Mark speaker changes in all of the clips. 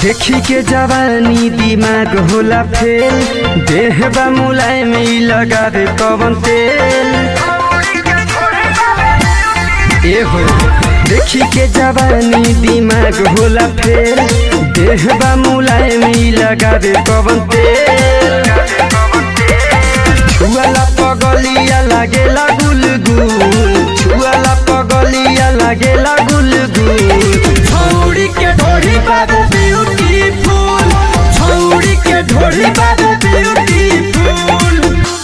Speaker 1: देखी के जवानी दिमाग होला फेल देह बा मुलायम ई लगावे कवन तेल ए हो देखी के जवानी दिमाग होला फेल देह बा मुलायम ई लगावे कवन तेल छुआला पगलिया लागेला गुलगुल छुआला पगलिया लागेला गुलगुल छौड़ी के ढोरी बाबू ब्यूटीफुल छौड़ी के ढोरी बाबू ब्यूटीफुल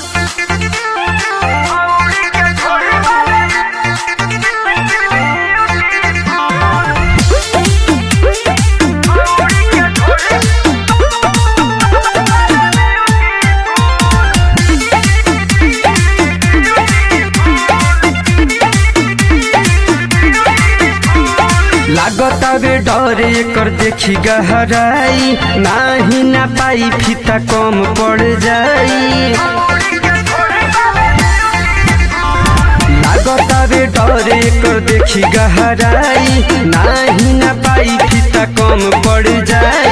Speaker 1: लागता बे डरे कर देखी गहराई नाही ना पाई फीता कम पड़ जाई लागता बे डरे कर देखी गहराई नाही ना पाई फीता कम पड़ जाई